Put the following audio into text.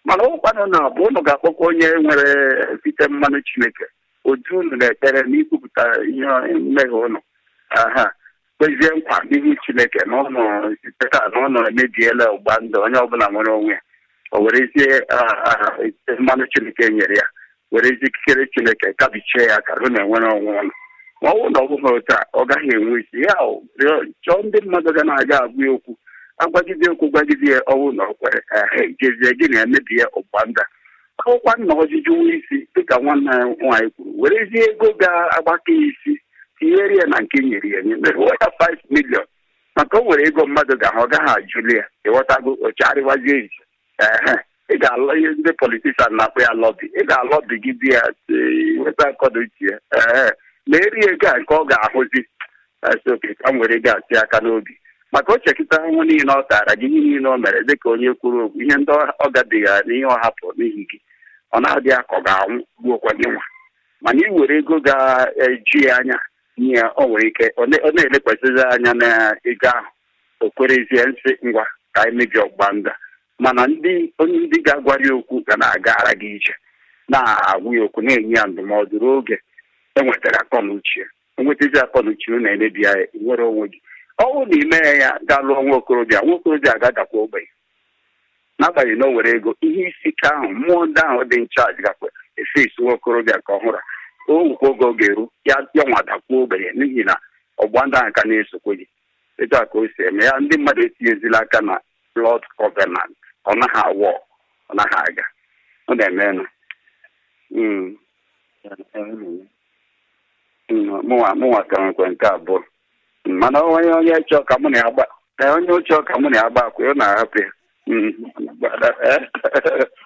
mana ụkwanụ na bụ ụnụ ga-akpọkwa onye nwere site mmanụ chineke otu unu na-ekpere na ikwupụta ihe mmehie ụnụ aha kwezie nkwa n'ihu chineke na ụnụ site ka na ụnụ emebiela ụgba ndụ onye ọbụla nwere onwe ya o werezie mmanụ chineke nyere ya werezie ikikere chineke kabichie ya ka hụ na enwere onwe ụnụ ma ọ bụrụ na ọ bụghị otu a ọ gaghị enwe isi ya chọọ ndị mmadụ ga na-aga agwa ya okwu agwagide okwu gwagide ya ọnwụ na ọ kwere jezie gị na emebie ụgba ndị akwụkwa nna ọjụjụ nwa isi dịka nwanne ya nwaanyị kwuru werezie ego ga-agbaka ya isi tinyere ya na nke nyere ya nye mere ya 5 milion maka o nwere ego mmadụ ga-ahụ ọ gaghị ajụli ya ịghọtago ọchagharịwazie iji ehe ị ga-alọ ihe ndị politishan na-akpọ ya lọbi ị ga-alọbi gị di ya weta nkọdo uche ya ee ma eri ego a nke ọ ga-ahụzi oke ka m were ga-asị aka n'obi maka o chekịta ahụhụ niile ọ tara gị ihe niile o mere dịka onye kwuru okwu ihe ndị ọ gabiga na ihe ọ hapụ n'ihi gị ọ na-adị ya ka ọ ga-anwụ gbuokwa gị nwa mana ị were ego ga-eju ya anya nye ya o nwere ike ọ na-elekwasịzi anya na ego ahụ o kwerezie nsị ngwa ka anyị mebie ọgba nda mana ndị onye ndị ga-agwa ya okwu ga na-agara gị ije na-agwụ ya okwu na-enye ya ndụmọdụ ruo oge enwetara akọnuche enwetazi akọnuche ụ na-emebi ya nwere onwe gị ọnwụ na ime ya ga lụọ nwa okorobịa nwa okorobịa agagakwa ogbenye n'agbanyeghị na o were ego ihe isi ike ahụ mmụọ ndị ahụ dị nchaji gakwa efesi nwa okorobịa ka ọhụrụ o nwekwa oge ọ ga-eru ya nwadakwuo ogbenye n'ihi na ọgba ndị ahụ ka na-esokwe gị etu a ka o si eme ya ndị mmadụ etinyezila aka na blood covenant ọ naghị awọ ọ naghị aga ọ na-eme na mụnwa ka nwekwe nke abụọ mana onye onye chọọ ka mụ na ya gba onye chọọ ka mụ na ya gba akwa ọ na-ahapụ ya